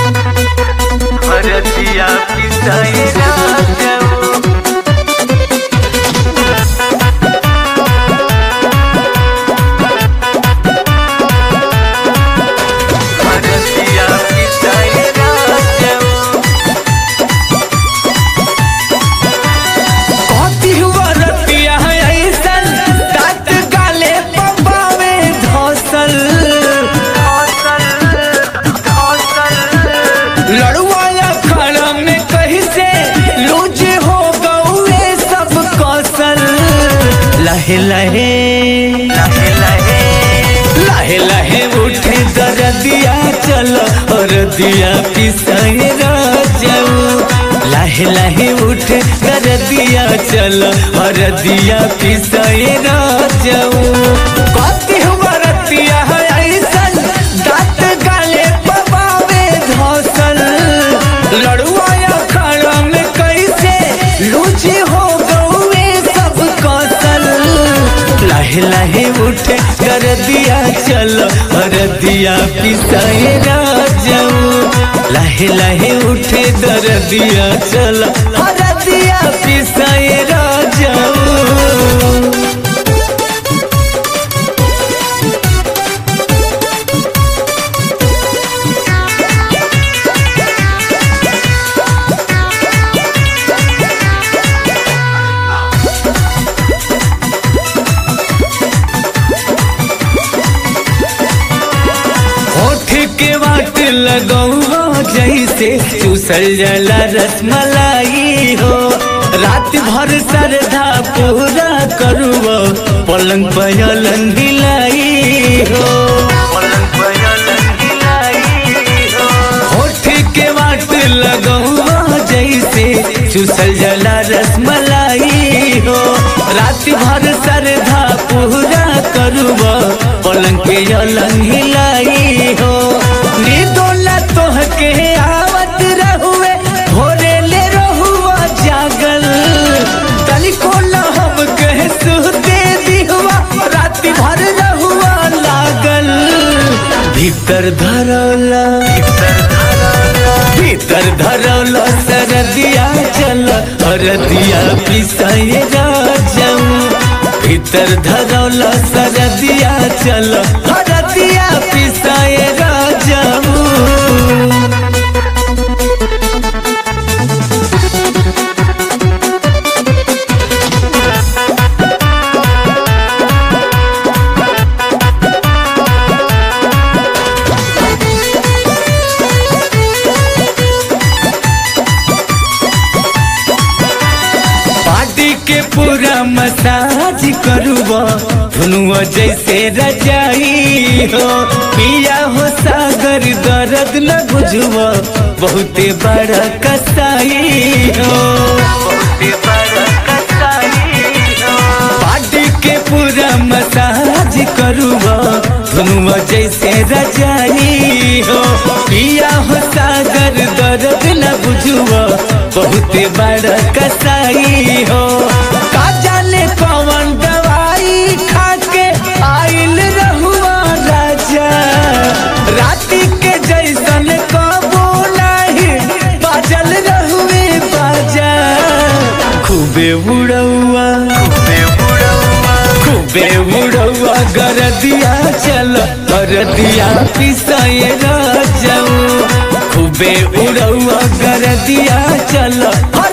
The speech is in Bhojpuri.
भरतिया पिसाए राजऊ भरतिया पिसाए राजऊ कथी वरतिया ऐसन दाँत गाले पबावे धसल लड़ुआ अखाड़ा में कहीं से लूज हो गए सब कौशल लहे लहे लहे लहे उठे दरदिया चलो और दिया पिसाए राजाऊ लहे लहे उठे दरदिया चलो और दिया पिसाए राजाऊ कथी वरतिया ऐसन दाँत गाले पबावे धसल लड़ुआ अखाड़ा में कैसे लूची हो गए सब कौशल लहे लहे उठे कर दिया चलो और दिया पिसाए राजाऊ लहे लहे उठे दर दिया चलो और दिया पिसाए राजाऊ होठ के वाट लगौआ जैसे चूसल जला रसमलाई हो रात भर सरधा पूरा करुआ पलंग पयलन हिलाई हो होठ के वाट लगौआ जैसे चूसल जला रसमलाई हो रात भर सरधा पूरा करुआ पलंग पे अलंग हिलाई हो निदोला तोह के आवत रहुए भोरे ले रहुआ जागल तनिको न हम कह सुते दिहुआ राति भर रहुआ लागल भीतर धरौला भीतर धरौला सरदिया चल हरदिया पिसाए राजाऊ भीतर धरौला सरदिया चल हरदिया पिसाए राजाऊ पार्टी के पूरा मसाज करुआ धुनुआ जैसे रजाई हो पिया हो सागर दर्द न बुझुआ बहुते बड़ा कसाई हो पार्टी के पूरा मसाज करुआ धुनुआ जैसे रजाई हो पिया हो सागर दर्द न बुझुआ बहुते बड़ा कसाई हो का जाने कौन दवाई खा के आइल रहुआ राजा राति के जैसन कबो नहीं बाजल रहुए बाजा खूबे उड़ौआ खूबे उड़ौआ गरदिया चल गरदिया पिसाए राजाऊ खूबे उड़ौआ गरदिया चल